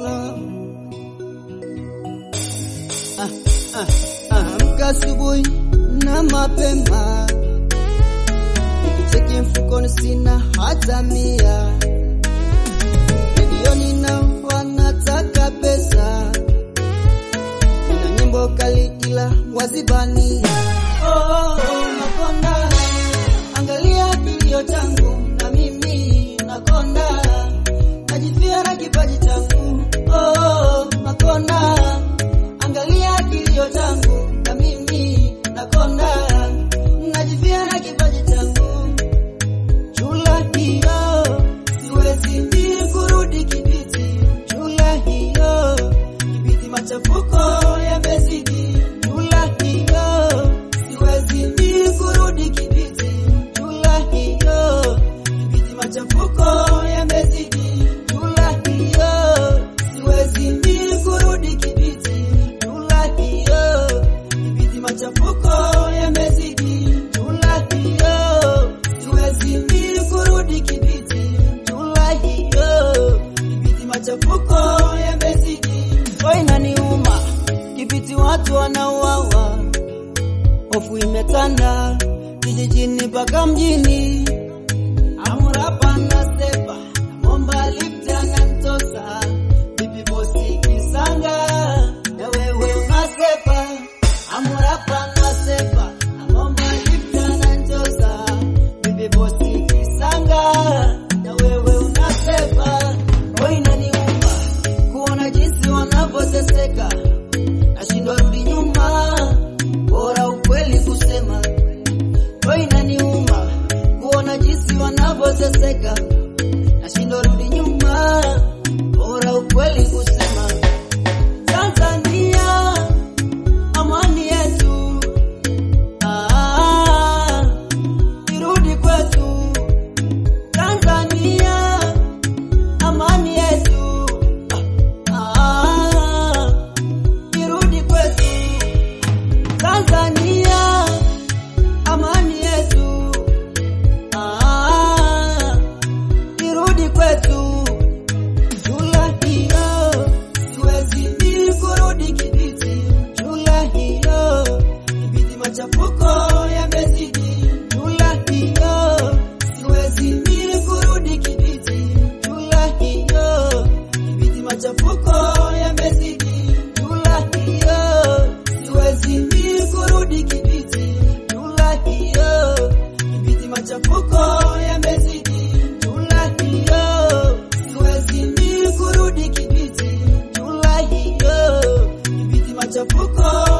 Jula. Ah, ah, amka asubuhi na mapema, nikicheki mfukoni sina hata mia, redioni na wanataka pesa, na nyimbo kali ila wazibania. Oh, oh, oh, nakonda, angalia kilio changu na mimi nakonda, najifia na kipaji changu. Oh, oh, nakonda, angalia kilio changu na mimi nakonda, najifia na kipaji changu. Chula hiyo siwezi ni kurudi Kibiti. Chula hiyo Kibiti machafuko yamezidi. Chula hiyo siwezi ni kurudi Kibiti. Chula hiyo Kibiti machafuko yamezidi. Chula hiyo siwezi ni kurudi Kibiti. Chula hiyo Kibiti machafuko yamezidi. Chula hiyo siwezi mi kurudi Kibiti. Chula hiyo Kibiti machafuko yamezidi. Oh, inaniuma Kibiti watu wanauawa, hofu imetanda kijijini mpaka mjini. Amurapa na Sepa namomba lifta na Mtosa, vipi bosi Kisanga na wewe unasepa. Amurapa na Sepa namomba lifta na Mtosa, vipi bosi Kisanga na wewe unasepa. Oh, inaniuma kuona jinsi wanavyoteseka, nashindwa rudi nyuma, bora ukweli kusema Oh, inaniuma kuona jinsi wanavyoteseka, nashindwa rudi nyuma, bora ukweli kusema. Tanzania, amani yetu, ah, irudi kwetu. Tanzania, amani yetu, ah, irudi kwetu. Tanzania, amani yetu, ah, irudi kwetu. Chula hiyo siwezi ni kurudi Kibiti. Chula hiyo Kibiti machafuko yamezidi. Chula hiyo siwezi ni kurudi Kibiti. Chula hiyo Kibiti machafuko yamezidi. Chula hiyo siwezi ni kurudi Kibiti. Chula hiyo Kibiti machafuko yamezidi. Chula hiyo siwezi ni kurudi Kibiti. Chula hiyo Kibiti machafuko